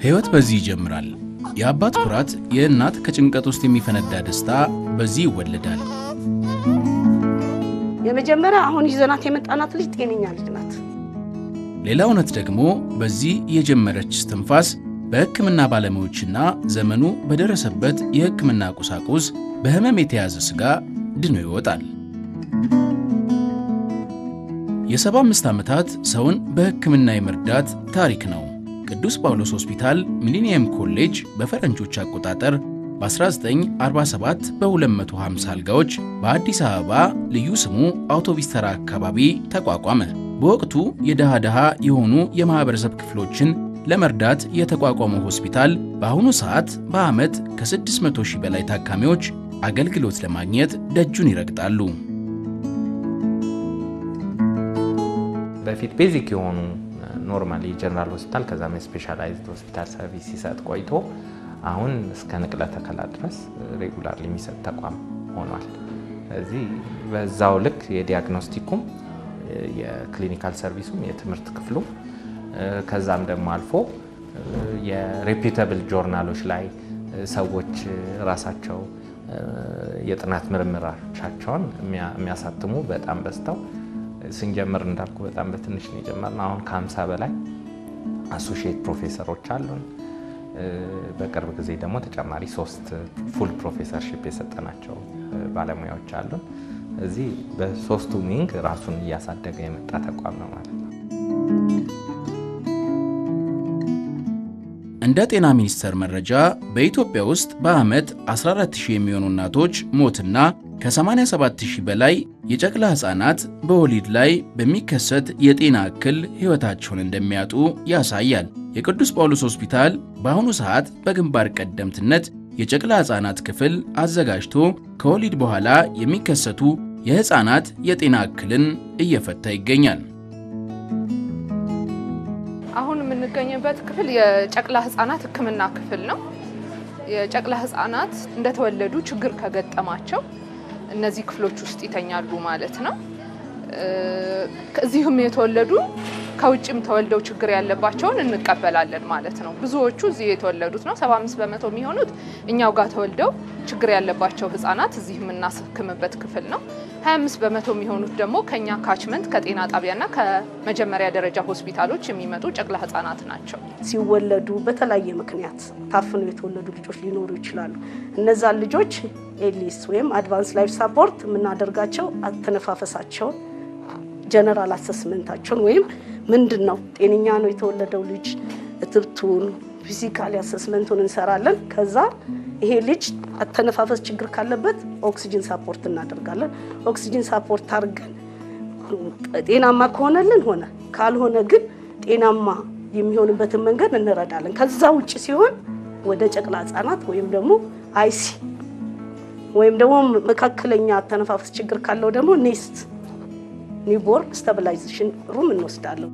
ሕይወት በዚህ ይጀምራል። የአባት ኩራት፣ የእናት ከጭንቀት ውስጥ የሚፈነዳ ደስታ በዚህ ይወለዳል። የመጀመሪያ አሁን ይዘናት የመጣናት ልጅ ጤነኛ ልጅ ናት። ሌላ እውነት ደግሞ በዚህ የጀመረች እስትንፋስ በሕክምና ባለሙያዎችና ዘመኑ በደረሰበት የሕክምና ቁሳቁስ በሕመም የተያዘ ሥጋ ድኖ ይወጣል። የሰባ አምስት ዓመታት ሰውን በሕክምና የመርዳት ታሪክ ነው። ቅዱስ ጳውሎስ ሆስፒታል ሚሊኒየም ኮሌጅ በፈረንጆች አቆጣጠር በ1947 በ250 አልጋዎች በአዲስ አበባ ልዩ ስሙ አውቶቢስ ተራ አካባቢ ተቋቋመ። በወቅቱ የድሃ ድሃ የሆኑ የማኅበረሰብ ክፍሎችን ለመርዳት የተቋቋመው ሆስፒታል በአሁኑ ሰዓት በዓመት ከ600 ሺህ በላይ ታካሚዎች አገልግሎት ለማግኘት ደጁን ይረግጣሉ። በፊት ቤዚክ የሆኑ ኖርማሊ ጀነራል ሆስፒታል ከዛም የስፔሻላይዝድ ሆስፒታል ሰርቪስ ሲሰጥ ቆይቶ አሁን እስከ ንቅለ ተከላ ድረስ ሬጉላር የሚሰጥ ተቋም ሆኗል። ስለዚህ በዛው ልክ የዲያግኖስቲኩም የክሊኒካል ሰርቪሱም የትምህርት ክፍሉ ከዛም ደግሞ አልፎ የሬፒተብል ጆርናሎች ላይ ሰዎች ራሳቸው የጥናት ምርምራቻቸውን የሚያሳትሙ በጣም በዝተው ስንጀምር እንዳልኩ በጣም በትንሽ ነው የጀመርነው። አሁን ከ50 በላይ አሶሺየት ፕሮፌሰሮች አሉን። በቅርብ ጊዜ ደግሞ ተጨማሪ ሶስት ፉል ፕሮፌሰርሺፕ የሰጠናቸው ባለሙያዎች አሉን። እዚህ በሶስቱ ዊንግ ራሱን እያሳደገ የመጣ ተቋም ነው ማለት ነው። እንደ ጤና ሚኒስቴር መረጃ በኢትዮጵያ ውስጥ በዓመት 14000 የሚሆኑ እናቶች ሞትና ከ87000 በላይ የጨቅላ ሕፃናት በወሊድ ላይ በሚከሰት የጤና እክል ሕይወታቸውን እንደሚያጡ ያሳያል። የቅዱስ ጳውሎስ ሆስፒታል በአሁኑ ሰዓት በግንባር ቀደምትነት የጨቅላ ሕፃናት ክፍል አዘጋጅቶ ከወሊድ በኋላ የሚከሰቱ የሕፃናት የጤና እክልን እየፈታ ይገኛል። አሁን የምንገኝበት ክፍል የጨቅላ ህጻናት ሕክምና ክፍል ነው። የጨቅላ ህጻናት እንደተወለዱ ችግር ከገጠማቸው እነዚህ ክፍሎች ውስጥ ይተኛሉ ማለት ነው። እዚህም የተወለዱ ከውጭም ተወልደው ችግር ያለባቸውን እንቀበላለን ማለት ነው። ብዙዎቹ እዚህ የተወለዱት ነው። 75 በመቶ የሚሆኑት እኛው ጋር ተወልደው ችግር ያለባቸው ህጻናት እዚህ የምናስክምበት ክፍል ነው። 25 በመቶ የሚሆኑት ደግሞ ከኛ ካችመንት ከጤና ጣቢያና ከመጀመሪያ ደረጃ ሆስፒታሎች የሚመጡ ጨቅላ ህጻናት ናቸው። ሲወለዱ በተለያየ ምክንያት ታፍነው የተወለዱ ልጆች ሊኖሩ ይችላሉ። እነዛን ልጆች ኤሊስ ወይም አድቫንስ ላይፍ ሳፖርት የምናደርጋቸው አተነፋፈሳቸውን ጀነራል አሰስመንታቸውን ወይም ምንድን ነው ጤነኛ ነው የተወለደው ልጅ እትብቱን ፊዚካሊ አሰስመንቱን እንሰራለን። ከዛ ይሄ ልጅ አተነፋፈስ ችግር ካለበት ኦክሲጅን ሳፖርት እናደርጋለን። ኦክሲጅን ሳፖርት አድርገን ጤናማ ከሆነልን ሆነ፣ ካልሆነ ግን ጤናማ የሚሆንበትን መንገድ እንረዳለን። ከዛ ውጭ ሲሆን ወደ ጨቅላ ህጻናት ወይም ደግሞ አይሲ ወይም ደግሞ መካከለኛ አተነፋፈስ ችግር ካለው ደግሞ ኔስት ኒውቦርን ስታቢላይዜሽን ሩም እንወስዳለን።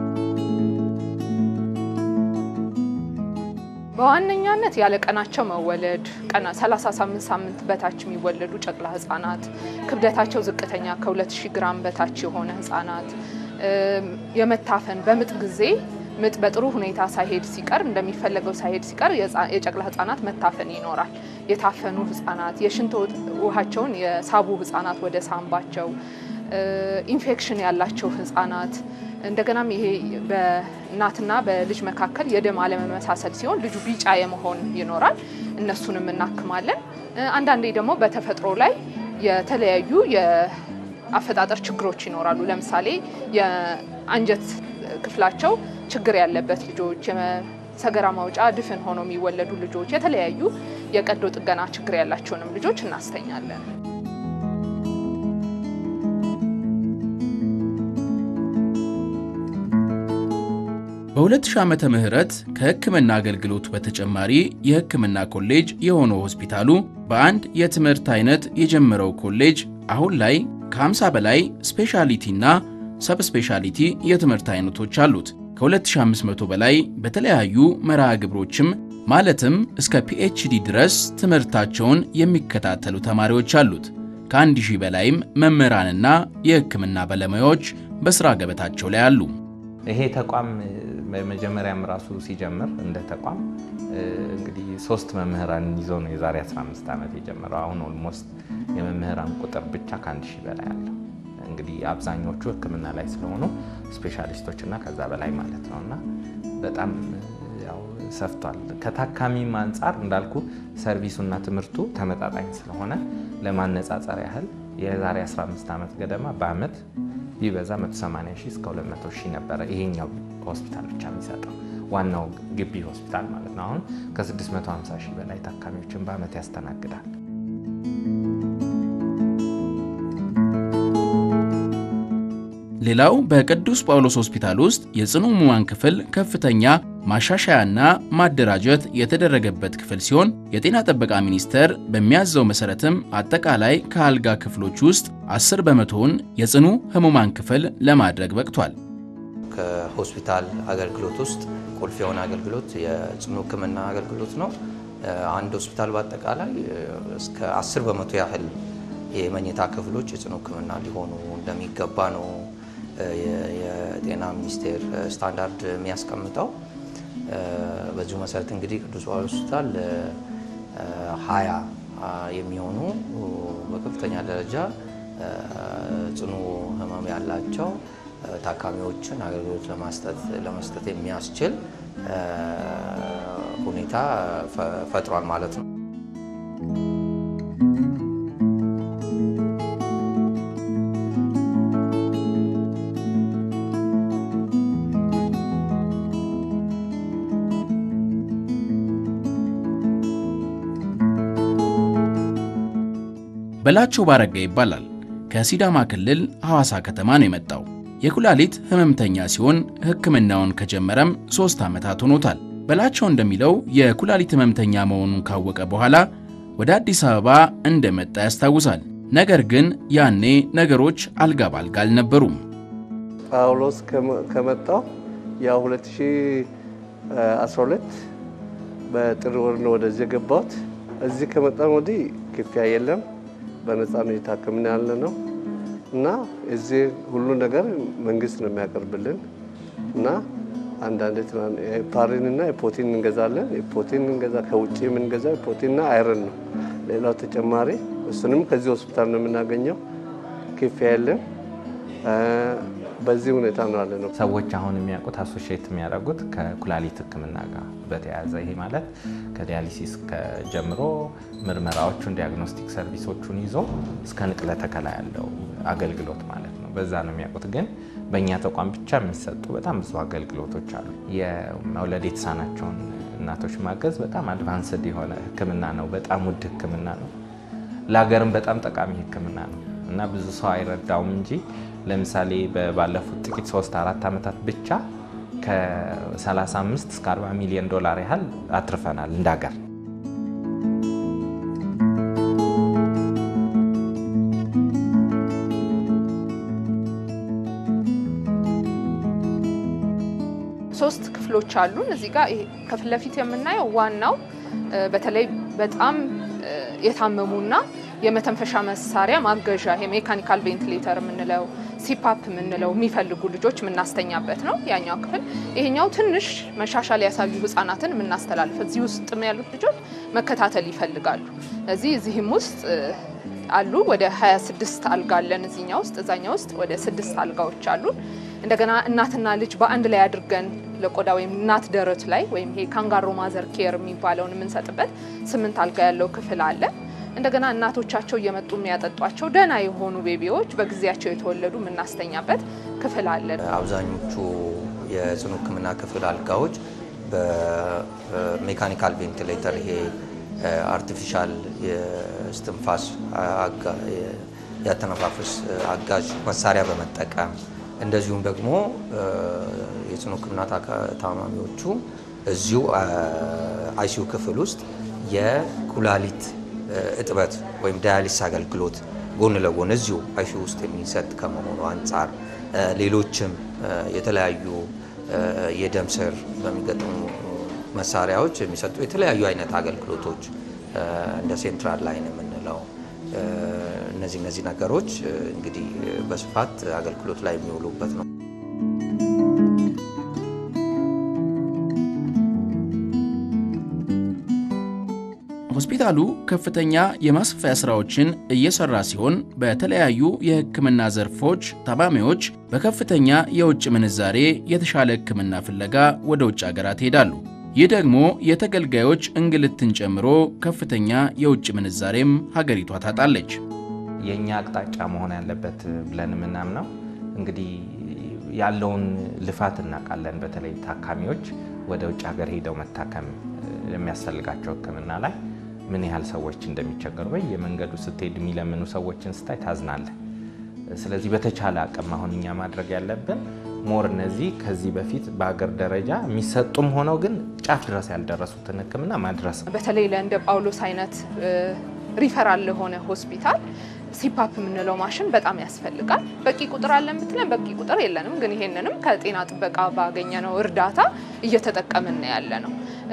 በዋነኛነት ያለ ቀናቸው መወለድ ቀና 38 ሳምንት በታች የሚወለዱ ጨቅላ ህጻናት፣ ክብደታቸው ዝቅተኛ ከ2000 ግራም በታች የሆነ ህጻናት፣ የመታፈን በምጥ ጊዜ ምጥ በጥሩ ሁኔታ ሳይሄድ ሲቀር እንደሚፈለገው ሳይሄድ ሲቀር የጨቅላ ህጻናት መታፈን ይኖራል። የታፈኑ ህጻናት፣ የሽንት ውሃቸውን የሳቡ ህጻናት ወደ ሳምባቸው ኢንፌክሽን ያላቸው ህጻናት እንደገናም ይሄ በእናትና በልጅ መካከል የደም አለመመሳሰል ሲሆን ልጁ ቢጫ የመሆን ይኖራል። እነሱንም እናክማለን። አንዳንዴ ደግሞ በተፈጥሮ ላይ የተለያዩ የአፈጣጠር ችግሮች ይኖራሉ። ለምሳሌ የአንጀት ክፍላቸው ችግር ያለበት ልጆች፣ የሰገራ ማውጫ ድፍን ሆኖ የሚወለዱ ልጆች፣ የተለያዩ የቀዶ ጥገና ችግር ያላቸውንም ልጆች እናስተኛለን። በ2000 ዓመተ ምህረት ከሕክምና አገልግሎቱ በተጨማሪ የሕክምና ኮሌጅ የሆነው ሆስፒታሉ በአንድ የትምህርት አይነት የጀመረው ኮሌጅ አሁን ላይ ከ50 በላይ ስፔሻሊቲና ሰብ ስፔሻሊቲ የትምህርት አይነቶች አሉት። ከ2500 በላይ በተለያዩ መርሃ ግብሮችም ማለትም እስከ ፒኤችዲ ድረስ ትምህርታቸውን የሚከታተሉ ተማሪዎች አሉት። ከአንድ ሺህ በላይም መምህራንና የሕክምና ባለሙያዎች በሥራ ገበታቸው ላይ አሉ። ይሄ ተቋም በመጀመሪያም ራሱ ሲጀምር እንደ ተቋም እንግዲህ ሶስት መምህራን ይዞ ነው የዛሬ 15 ዓመት የጀመረው። አሁን ኦልሞስት የመምህራን ቁጥር ብቻ ከአንድ ሺህ በላይ አለው። እንግዲህ አብዛኞቹ ሕክምና ላይ ስለሆኑ ስፔሻሊስቶች እና ከዛ በላይ ማለት ነው እና በጣም ያው ሰፍቷል። ከታካሚም አንጻር እንዳልኩ ሰርቪሱና ትምህርቱ ተመጣጣኝ ስለሆነ ለማነጻጸር ያህል የዛሬ 15 ዓመት ገደማ በአመት ቢበዛ 180 ሺህ እስከ 200 ሺህ ነበረ ይሄኛው ሆስፒታል ብቻ የሚሰጠው ዋናው ግቢ ሆስፒታል ማለት ነው። አሁን ከ650 ሺህ በላይ ታካሚዎችን በአመት ያስተናግዳል። ሌላው በቅዱስ ጳውሎስ ሆስፒታል ውስጥ የጽኑ ሕሙማን ክፍል ከፍተኛ ማሻሻያና ማደራጀት የተደረገበት ክፍል ሲሆን የጤና ጥበቃ ሚኒስቴር በሚያዘው መሰረትም አጠቃላይ ከአልጋ ክፍሎች ውስጥ 10 በመቶውን የጽኑ ሕሙማን ክፍል ለማድረግ በቅቷል። ከሆስፒታል አገልግሎት ውስጥ ቁልፍ የሆነ አገልግሎት የጽኑ ሕክምና አገልግሎት ነው። አንድ ሆስፒታል በአጠቃላይ እስከ 10 በመቶ ያህል የመኝታ ክፍሎች የጽኑ ሕክምና ሊሆኑ እንደሚገባ ነው የጤና ሚኒስቴር ስታንዳርድ የሚያስቀምጠው። በዚሁ መሰረት እንግዲህ ቅዱስ ጳውሎስ ሆስፒታል ሀያ የሚሆኑ በከፍተኛ ደረጃ ጽኑ ህመም ያላቸው ታካሚዎችን አገልግሎት ለመስጠት የሚያስችል ሁኔታ ፈጥሯል ማለት ነው። በላቸው ባረጋ ይባላል። ከሲዳማ ክልል ሐዋሳ ከተማ ነው የመጣው። የኩላሊት ህመምተኛ ሲሆን ሕክምናውን ከጀመረም ሦስት ዓመታት ሆኖታል። በላቸው እንደሚለው የኩላሊት ህመምተኛ መሆኑን ካወቀ በኋላ ወደ አዲስ አበባ እንደመጣ ያስታውሳል። ነገር ግን ያኔ ነገሮች አልጋ ባልጋ አልነበሩም። ጳውሎስ ከመጣው ያው 2012 በጥር ወር ነው ወደዚህ የገባሁት። እዚህ ከመጣን ወዲህ ክፍያ የለም በነፃ ነው እየታከምን ያለ ነው እና እዚህ ሁሉ ነገር መንግስት ነው የሚያቀርብልን እና አንዳንድ ፓሪን እና የፖቲን እንገዛለን። የፖቲን እንገዛ ከውጭ የምንገዛ የፖቲንና አይረን ነው። ሌላው ተጨማሪ እሱንም ከዚህ ሆስፒታል ነው የምናገኘው። ክፍያ የለም። በዚህ ሁኔታ ነው ያለ ነው። ሰዎች አሁን የሚያውቁት አሶሺየት የሚያደርጉት ከኩላሊት ሕክምና ጋር በተያያዘ ይሄ ማለት ከዲያሊሲስ ጀምሮ ምርመራዎቹን ዲያግኖስቲክ ሰርቪሶቹን ይዞ እስከ ንቅለ ተከላ ያለው አገልግሎት ማለት ነው። በዛ ነው የሚያውቁት። ግን በእኛ ተቋም ብቻ የሚሰጡ በጣም ብዙ አገልግሎቶች አሉ። የመውለድ የተሳናቸውን እናቶች ማገዝ በጣም አድቫንስድ የሆነ ሕክምና ነው። በጣም ውድ ሕክምና ነው። ለሀገርም በጣም ጠቃሚ ሕክምና ነው እና ብዙ ሰው አይረዳውም እንጂ ለምሳሌ ባለፉት ጥቂት ሶስት አራት ዓመታት ብቻ ከ35 እስከ 40 ሚሊዮን ዶላር ያህል አትርፈናል እንደ ሀገር። ሶስት ክፍሎች አሉን። እዚህ ጋር ከፊት ለፊት የምናየው ዋናው በተለይ በጣም የታመሙና የመተንፈሻ መሳሪያ ማገዣ ይሄ ሜካኒካል ቬንቲሌተር የምንለው ሲፓፕ የምንለው የሚፈልጉ ልጆች የምናስተኛበት ነው ያኛው ክፍል። ይሄኛው ትንሽ መሻሻል ያሳዩ ህጻናትን የምናስተላልፍ እዚህ ውስጥ ያሉት ልጆች መከታተል ይፈልጋሉ። እዚህ እዚህም ውስጥ አሉ ወደ 26 አልጋ አለን እዚህኛ ውስጥ እዛኛ ውስጥ ወደ ስድስት አልጋዎች አሉ። እንደገና እናትና ልጅ በአንድ ላይ አድርገን ለቆዳ ወይም እናት ደረት ላይ ወይም ይሄ ካንጋሮ ማዘር ኬር የሚባለውን የምንሰጥበት ስምንት አልጋ ያለው ክፍል አለ። እንደገና እናቶቻቸው እየመጡ የሚያጠጧቸው ደህና የሆኑ ቤቢዎች በጊዜያቸው የተወለዱ የምናስተኛበት ክፍል አለን። አብዛኞቹ የጽኑ ሕክምና ክፍል አልጋዎች በሜካኒካል ቬንቲሌተር ይሄ አርቲፊሻል የስትንፋስ ያተነፋፈስ አጋዥ መሳሪያ በመጠቀም እንደዚሁም ደግሞ የጽኑ ሕክምና ታማሚዎቹ እዚሁ አይሲዩ ክፍል ውስጥ የኩላሊት እጥበት ወይም ዳያሊስ አገልግሎት ጎን ለጎን እዚሁ አይሲዩ ውስጥ የሚሰጥ ከመሆኑ አንጻር ሌሎችም የተለያዩ የደም ስር በሚገጥሙ መሳሪያዎች የሚሰጡ የተለያዩ አይነት አገልግሎቶች እንደ ሴንትራል ላይን የምንለው እነዚህ እነዚህ ነገሮች እንግዲህ በስፋት አገልግሎት ላይ የሚውሉበት ነው። ሆስፒታሉ ከፍተኛ የማስፋፊያ ሥራዎችን እየሠራ ሲሆን በተለያዩ የሕክምና ዘርፎች ታማሚዎች በከፍተኛ የውጭ ምንዛሬ የተሻለ ሕክምና ፍለጋ ወደ ውጭ አገራት ይሄዳሉ። ይህ ደግሞ የተገልጋዮች እንግልትን ጨምሮ ከፍተኛ የውጭ ምንዛሬም ሀገሪቷ ታጣለች። የእኛ አቅጣጫ መሆን ያለበት ብለን የምናምነው እንግዲህ ያለውን ልፋት እናውቃለን። በተለይ ታካሚዎች ወደ ውጭ ሀገር ሄደው መታከም የሚያስፈልጋቸው ሕክምና ላይ ምን ያህል ሰዎች እንደሚቸገሩ በየመንገዱ ስትሄድ የሚለምኑ ሰዎችን ስታይ ታዝናለህ። ስለዚህ በተቻለ አቅም አሁን እኛ ማድረግ ያለብን ሞር እነዚህ ከዚህ በፊት በሀገር ደረጃ የሚሰጡም ሆነው ግን ጫፍ ድረስ ያልደረሱትን ሕክምና ማድረስ ነው። በተለይ ለእንደ ጳውሎስ አይነት ሪፈራል ለሆነ ሆስፒታል ሲፓፕ የምንለው ማሽን በጣም ያስፈልጋል። በቂ ቁጥር አለን ብትለን በቂ ቁጥር የለንም፣ ግን ይሄንንም ከጤና ጥበቃ ባገኘነው እርዳታ እየተጠቀምን ያለ ነው።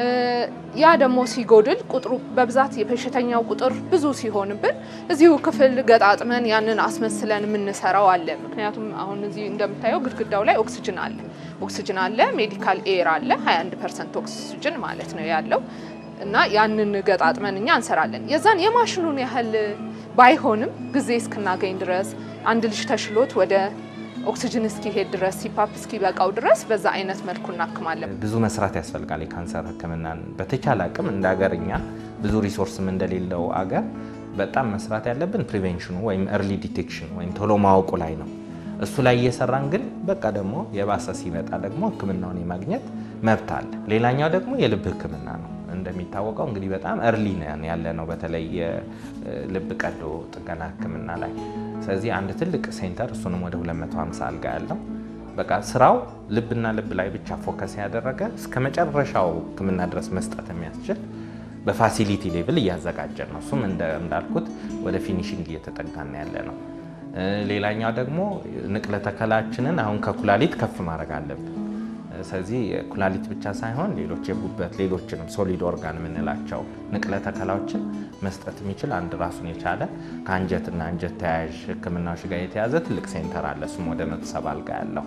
ያ ደግሞ ሲጎድል ቁጥሩ በብዛት የበሽተኛው ቁጥር ብዙ ሲሆንብን እዚሁ ክፍል ገጣጥመን ያንን አስመስለን የምንሰራው አለ። ምክንያቱም አሁን እዚህ እንደምታየው ግድግዳው ላይ ኦክስጅን አለ፣ ኦክስጅን አለ፣ ሜዲካል ኤር አለ። 21 ፐርሰንት ኦክስጅን ማለት ነው ያለው እና ያንን ገጣጥመን እኛ እንሰራለን። የዛን የማሽኑን ያህል ባይሆንም ጊዜ እስክናገኝ ድረስ አንድ ልጅ ተሽሎት ወደ ኦክሲጅን እስኪሄድ ድረስ ሲፓፕ እስኪበቃው ድረስ በዛ አይነት መልኩ እናክማለን። ብዙ መስራት ያስፈልጋል። የካንሰር ሕክምናን በተቻለ አቅም እንደ ሀገር እኛ ብዙ ሪሶርስም እንደሌለው አገር በጣም መስራት ያለብን ፕሪቬንሽኑ ወይም ኤርሊ ዲቴክሽን ወይም ቶሎ ማወቁ ላይ ነው። እሱ ላይ እየሰራን ግን በቃ ደግሞ የባሰ ሲመጣ ደግሞ ሕክምናውን የማግኘት መብት አለ። ሌላኛው ደግሞ የልብ ሕክምና ነው። እንደሚታወቀው እንግዲህ በጣም እርሊ ያለ ነው፣ በተለይ የልብ ቀዶ ጥገና ሕክምና ላይ። ስለዚህ አንድ ትልቅ ሴንተር እሱንም ወደ 250 አልጋ ያለው በቃ ስራው ልብና ልብ ላይ ብቻ ፎከስ ያደረገ እስከ መጨረሻው ሕክምና ድረስ መስጠት የሚያስችል በፋሲሊቲ ሌቭል እያዘጋጀን ነው። እሱም እንዳልኩት ወደ ፊኒሽንግ እየተጠጋና ያለ ነው። ሌላኛው ደግሞ ንቅለ ተከላችንን አሁን ከኩላሊት ከፍ ማድረግ አለብን። ስለዚህ ኩላሊት ብቻ ሳይሆን ሌሎች የጉበት ሌሎችንም ሶሊድ ኦርጋን የምንላቸው ንቅለ ተከላዎችን መስጠት የሚችል አንድ ራሱን የቻለ ከአንጀትና አንጀት ተያያዥ ህክምናዎች ጋር የተያዘ ትልቅ ሴንተር አለ። እሱም ወደ መቶ ሰባ አልጋ ያለው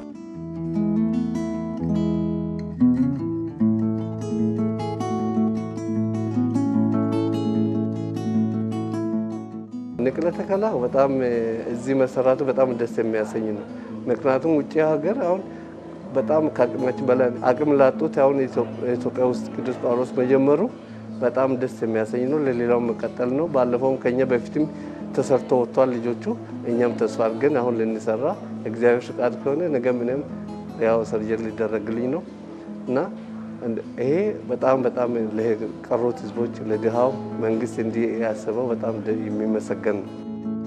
ንቅለ ተከላ በጣም እዚህ መሰራቱ በጣም ደስ የሚያሰኝ ነው። ምክንያቱም ውጭ ሀገር አሁን በጣም ከአቅማችን በላይ አቅም ላጡት አሁን ኢትዮጵያ ውስጥ ቅዱስ ጳውሎስ መጀመሩ በጣም ደስ የሚያሰኝ ነው። ለሌላው መቀጠል ነው። ባለፈውም ከኛ በፊትም ተሰርቶ ወጥቷል ልጆቹ። እኛም ተስፋ አድርገን አሁን ልንሰራ እግዚአብሔር ፍቃድ ከሆነ ነገ ምንም ያው ሰርጀሪ ሊደረግልኝ ነው እና ይሄ በጣም በጣም ለቀሩት ህዝቦች ለድሃው መንግስት እንዲህ ያስበው በጣም የሚመሰገን ነው።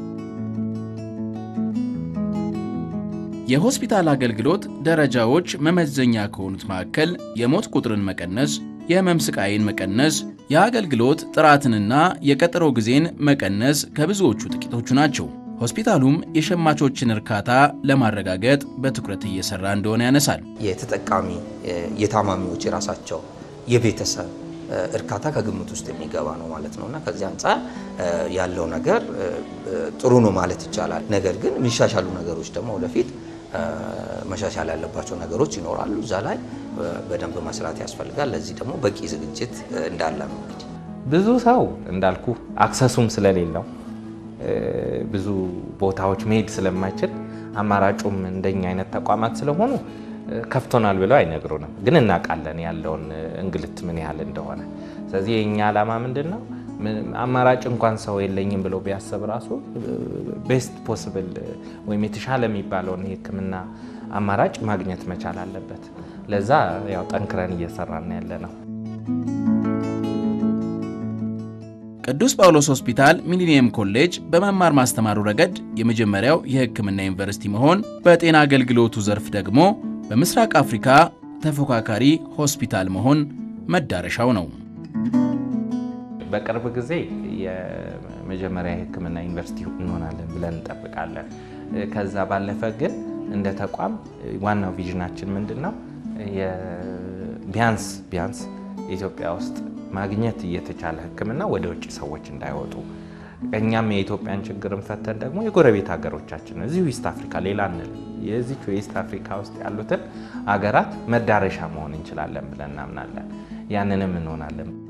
የሆስፒታል አገልግሎት ደረጃዎች መመዘኛ ከሆኑት መካከል የሞት ቁጥርን መቀነስ፣ የህመም ስቃይን መቀነስ፣ የአገልግሎት ጥራትንና የቀጠሮ ጊዜን መቀነስ ከብዙዎቹ ጥቂቶቹ ናቸው። ሆስፒታሉም የሸማቾችን እርካታ ለማረጋገጥ በትኩረት እየሰራ እንደሆነ ያነሳል። የተጠቃሚ የታማሚዎች የራሳቸው የቤተሰብ እርካታ ከግምት ውስጥ የሚገባ ነው ማለት ነው እና ከዚህ አንጻር ያለው ነገር ጥሩ ነው ማለት ይቻላል። ነገር ግን የሚሻሻሉ ነገሮች ደግሞ ወደፊት መሻሻል ያለባቸው ነገሮች ይኖራሉ። እዛ ላይ በደንብ መስራት ያስፈልጋል። ለዚህ ደግሞ በቂ ዝግጅት እንዳለ ነው። እንግዲህ ብዙ ሰው እንዳልኩ አክሰሱም ስለሌለው ብዙ ቦታዎች መሄድ ስለማይችል አማራጩም እንደኛ አይነት ተቋማት ስለሆኑ ከፍቶናል ብለው አይነግሩንም። ግን እናውቃለን ያለውን እንግልት ምን ያህል እንደሆነ። ስለዚህ የእኛ ዓላማ ምንድን ነው? አማራጭ እንኳን ሰው የለኝም ብሎ ቢያስብ ራሱ ቤስት ፖስብል ወይም የተሻለ የሚባለውን የሕክምና አማራጭ ማግኘት መቻል አለበት። ለዛ ያው ጠንክረን እየሰራን ያለ ነው። ቅዱስ ጳውሎስ ሆስፒታል ሚሊኒየም ኮሌጅ በመማር ማስተማሩ ረገድ የመጀመሪያው የሕክምና ዩኒቨርሲቲ መሆን፣ በጤና አገልግሎቱ ዘርፍ ደግሞ በምስራቅ አፍሪካ ተፎካካሪ ሆስፒታል መሆን መዳረሻው ነው። በቅርብ ጊዜ የመጀመሪያ የሕክምና ዩኒቨርሲቲ እንሆናለን ብለን እንጠብቃለን። ከዛ ባለፈ ግን እንደ ተቋም ዋናው ቪዥናችን ምንድን ነው? ቢያንስ ቢያንስ ኢትዮጵያ ውስጥ ማግኘት እየተቻለ ሕክምና ወደ ውጭ ሰዎች እንዳይወጡ እኛም የኢትዮጵያን ችግርን ፈተን ደግሞ የጎረቤት ሀገሮቻችን እዚሁ ኢስት አፍሪካ ሌላ እንል የዚቹ የኢስት አፍሪካ ውስጥ ያሉትን ሀገራት መዳረሻ መሆን እንችላለን ብለን እናምናለን። ያንንም እንሆናለን።